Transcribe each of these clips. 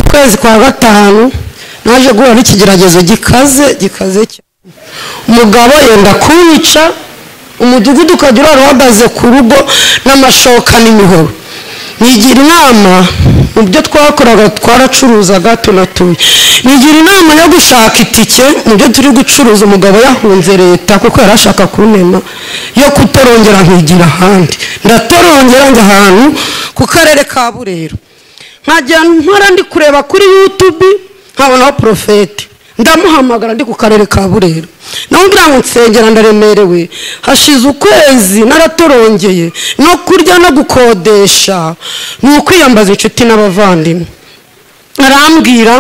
kwezi kwa gatanu naje guhura n'ikigeragezo gikaze gikaze cyane umugabo yenda kunyica umudugudu ukajya urara uhagaze ku rugo n'amashoka n'imihoro nigira inama mu byo twakoraga twaracuruzaga tunatuye nigira inama yo gushaka itike mu byo turi gucuruza umugabo yahunze leta kuko yari ashaka kunena yo kutorongera nkigira ahandi ndatorongera njya ahantu ku karere ka burera nkajya nkora ndi kureba kuri yutubi nkabonaho porofeti ndamuhamagara ndi ku karere ka burera nawe ngira ngo nsengera ndaremerewe hashize ukwezi naratorongeye no kurya no gukodesha ni ukwiyambaza inshuti n'abavandimwe arambwira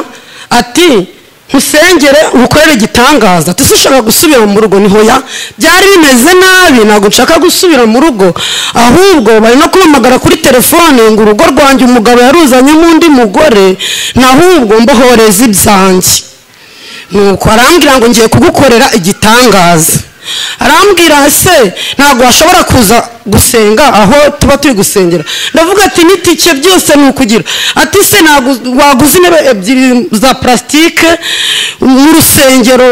ati nkusengere ngukorere igitangaza ati ushaka gusubira mu rugo niho ya byari bimeze nabi ntabwo nshaka gusubira mu rugo ahubwo bari no kumpamagara kuri telefone ngo urugo rwanjye umugabo yaruzanyemo undi mugore nahubwo mbohoreza ibyanjye nuko arambwira ngo ngiye kugukorera igitangaza arambwira se ntabwo washobora kuza gusenga aho tuba turi gusengera ndavuga ati n'itike byose ni ukugira ati se ntabwo waguze intebe ebyiri za purasitike n'urusengero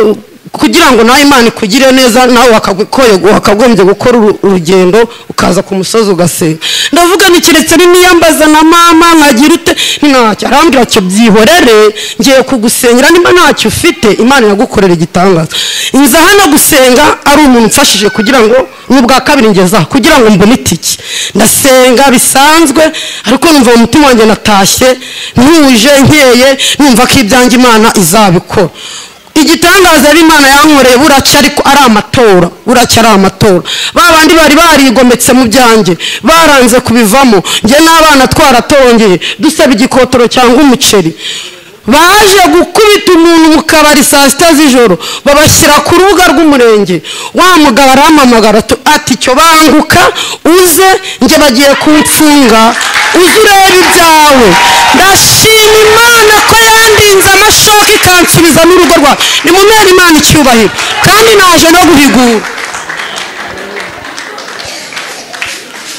kugira ngo nawe imana ikugire neza nawe wakagombye gukora urugendo ukaza ku musozi ugasenga ndavuga ni keretse n'iyambaza na mama nkagira ute ntacyo arambwira ati byihorere ngiye kugusengera niba ntacyo ufite imana iragukorera igitangaza inza hano gusenga ari umuntu umfashije kugira ngo n'ubwa kabiri ngeza kugira ngo mbone itike ndasenga bisanzwe ariko numva mu mutima wanjye natashye ntuje nkeye numva ko ibyanjye imana izabikora igitangaza yari imana yankoreye buraca ariko ari amatora buraca ari amatora ba bandi bari barigometse mu byanjye baranze kubivamo njye n'abana twaratongeye dusaba igikotoro cyangwa umuceri baje gukubita umuntu mu kabari saa sita z'ijoro babashyira ku rubuga rw'umurenge wa mugabo aramamagara ati cyo banguka uze njye bagiye kumfunga uze urebe ibyawe ndashima imana ko yandinze amashoka ikansubiza n'urugo rwawe ni mu mwana imana icyubahiro kandi naje no guhigura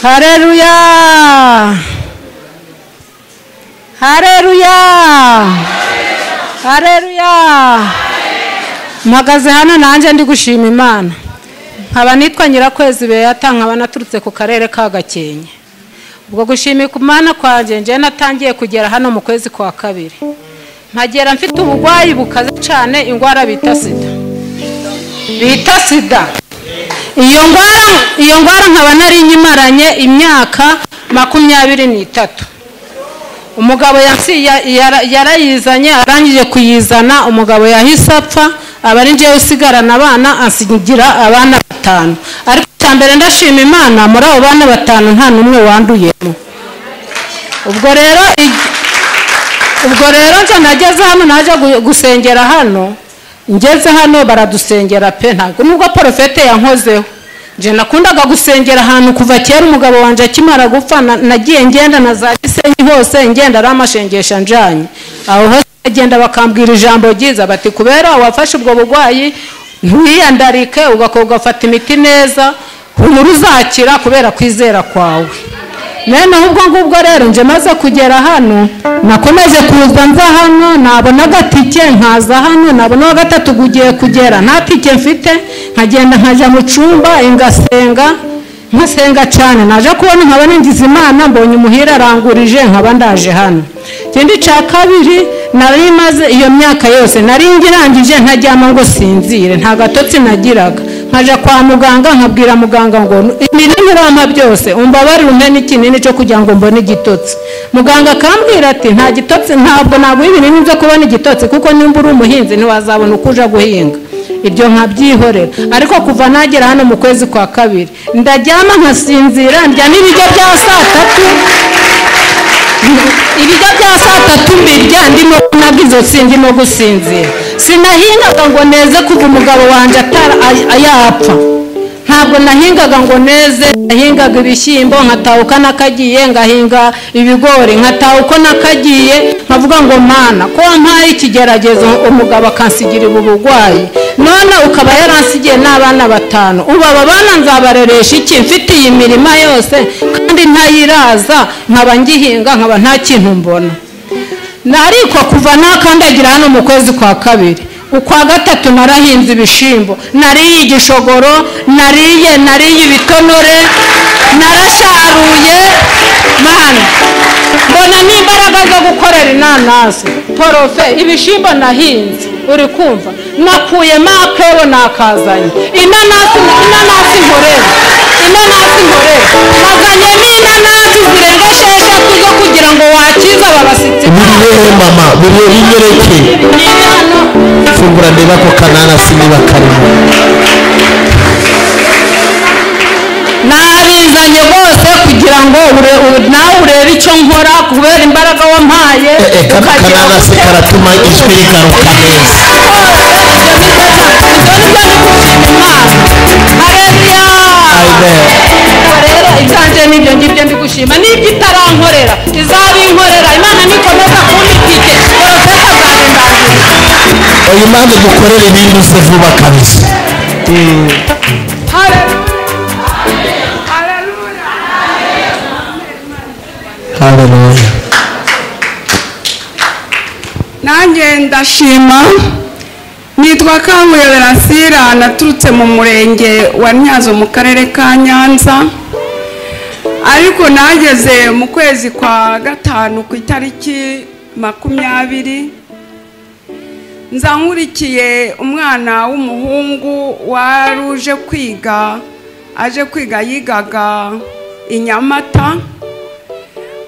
hareruya hareruya hareruya mpagaze hano nanjye ndi gushima imana nkaba nitwa nyirakwezi beyata nkaba naturutse ku karere ka gakenke ubwo gushima ku mwana kwanjye njyewe natangiye kugera hano mu kwezi kwa kabiri nkagera mfite uburwayi bukaze cyane indwara bita sida bita sida iyo ndwara iyo ndwara nkaba nari nyimaranye imyaka makumyabiri n'itatu umugabo yarayizanye arangije kuyizana umugabo yahise apfa aba ari njyewe usigarana abana asigira abana batanu ariko cya mbere ndashima imana muri abo bana batanu nta n'umwe wanduyemo ubwo rero ubwo rero njye nageze hano najya gusengera hano ngeze hano baradusengera pe ntabwo nubwo porofete yankozeho njye nakundaga gusengera ahantu kuva kera umugabo wanjye akimara gupfa nagiye ngenda na za gisenyi hose ngenda ari amashengesha njyanye aho hose bagenda bakambwira ijambo ryiza bati kubera wafashe ubwo burwayi ntiwiyandarike ugafata imiti neza uhura uzakira kubera kwizera kwawe noneho ubwo ngubwo rero njye maze kugera hano nakomeje kuza nza hano nabona agatike nkaza hano nabona uwa gatatu ugiye kugera nta tike mfite nkagenda nkajya mu cyumba ngasenga nkasenga cyane naje kubona nkaba ningiza imana mbonye umuhira arangurije nkaba ndaje hano ikindi cya kabiri nari maze iyo myaka yose nari ngirangije ntaryama ngo sinzire nta gatotsi nagiraga nkaja kwa muganga nkabwira muganga ngo ibinini urampa byose umbabarire umpe n'ikinini cyo kugira ngo mbone igitotsi muganga akambwira ati nta gitotsi ntabwo naguha ibinini byo kubona igitotsi kuko nimba uri umuhinzi ntiwazabona uko uja guhinga ibyo nkabyihorera ariko kuva nagera hano mu kwezi kwa kabiri ndaryama nkasinzira ndya n'ibiryo bya saa tatu ibiryo bya saa tatu mbirya ndimo nabwo izo ndimo gusinzira sinahingaga ngo neze kuva umugabo wanjye yapfa ntabwo nahingaga ngo neze nahingaga ibishyimbo nkataha uko nakagiye ngahinga ibigori nkataha uko nakagiye nkavuga ngo mana ko wampaye ikigeragezo umugabo akansigira ubu burwayi none ukaba yaransigiye n'abana batanu ubu aba bana nzabareresha iki mfite iyi mirima yose kandi ntayiraza nkaba ngihinga nkaba nta kintu mbona nariko kuva nakandagira hano mu kwezi kwa kabiri ukwa gatatu narahinze ibishimbo nariye igishogoro nariye nariye ibitonore narasharuye mana mbona n'imbaraga zo gukorera inanasi porofe ibishimbo nahinze uri kumva nakuyemo akebo nakazanye inanasi inanasi nkorera inanasi nkorera nazanye n'inanasi zirenga esheshatu zo kugira ngo wakize aba basitsi buriye mama buriye binyereke Inano- fungura ndeba ko kananasi niba karimo nabizanye rwose kugira ngo ure- u- nawe urebe icyo nkora kubera imbaraga wampaye Eh, eh, ka- ukagira kananasi gute- karatuma ijwi rigaruka neza ibyanje nibyo ngibyo ndi gushima n'ibyo itarankorera izabinkorera imana nikomeza kumpitike porofesa zagendangiza oya impamvu dukorera ibintu uze vuba kabisa haleluya nanjye ndashima nitwa kanguye verasira naturutse mu murenge wa nyazo mu karere ka nyanza ariko nageze mu kwezi kwa gatanu ku itariki makumyabiri nza nkurikiye umwana w'umuhungu wari uje kwiga aje kwiga yigaga i nyamata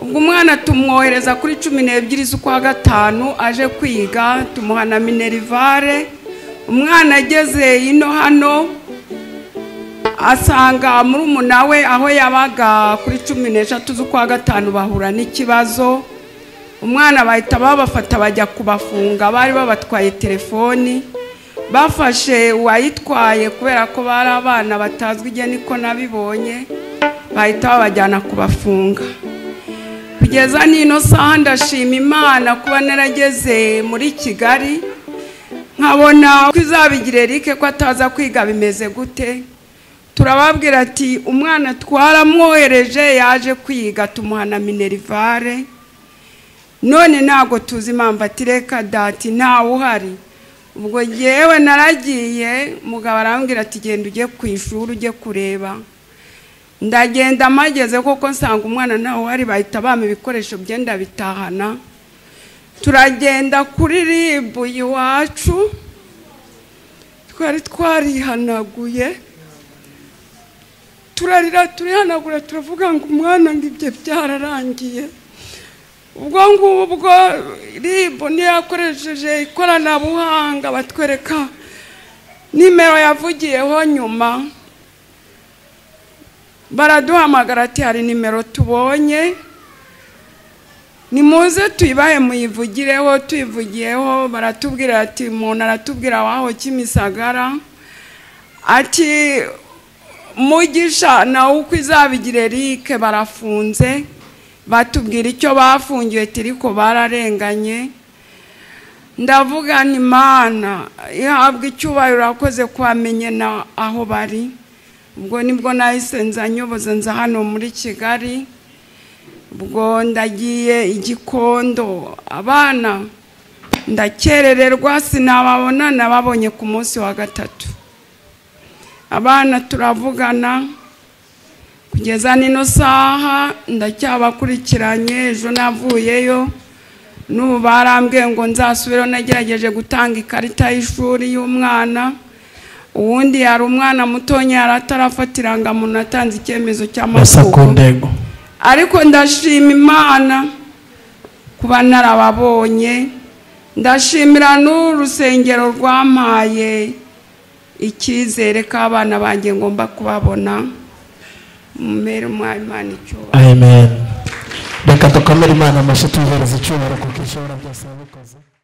ubwo umwana tumwohereza kuri cumi n'ebyiri z'ukwa gatanu aje kwiga tumuha na minerivare umwana ageze ino hano asanga murumuna we aho yabaga kuri cumi n'eshatu z'ukwa gatanu bahura n'ikibazo umwana bahita babafata bajya kubafunga bari babatwaye telefoni bafashe uwayitwaye kubera ko bari abana batazwi igihe niko nabibonye bahita babajyana kubafunga kugeza n'ino saha ndashima imana kuba narageze muri kigali nkabona ko izabigira erike ko ataza kwiga bimeze gute turababwira ati umwana twaramwohereje yaje kwiga tumuha na minerivare none ntabwo tuzi impamvu ati reka dati ntawe uhari ubwo ngewe naragiye mugabo arambwira ati genda ujye ku ishuri ujye kureba ndagenda mageze koko nsanga umwana ntawe uhari bahita bampa ibikoresho bye ndabitahana turagenda kuri ribu iwacu twari twarihanaguye turarira turihanagura turavuga ngo umwana ngo ibyo byararangiye ubwo ngubwo ribu niyo yakoresheje ikoranabuhanga batwereka nimero yavugiyeho nyuma baraduhamagara ati hari nimero tubonye nimuze tuyibahe muyivugireho tuyivugiyeho baratubwira ati umuntu aratubwira waho kimisagara ati mugisha nawe uko izabigira erike barafunze batubwira icyo bafungiwe tiriko bararenganye ndavuga ni mana ihabwa icyubahiro urakoze kwamenye na aho bari ubwo nibwo nahise nza nyoboza nza hano muri kigali ubwo ndagiye igikondo abana ndakerererwa sinababona nababonye ku munsi wa gatatu abana turavugana kugeza n'ino saha ndacyabakurikiranye ejo navuyeyo n'ubu barambwiye ngo nzasubireho nagerageje gutanga ikarita y'ishuri y'umwana uwundi yari umwana mutonya yari atarafatiranga muntu atanze icyemezo basa ku cy'amavuko ndego ariko ndashima imana kuba narababonye ndashimira n'urusengero rwampaye icyizere k'abana banjye ngomba kubabona mu mibereho Imana icyubahiro amen reka dukomere imana amashyi tuyihereza icyubahiro kuko ishobora byose yabikoze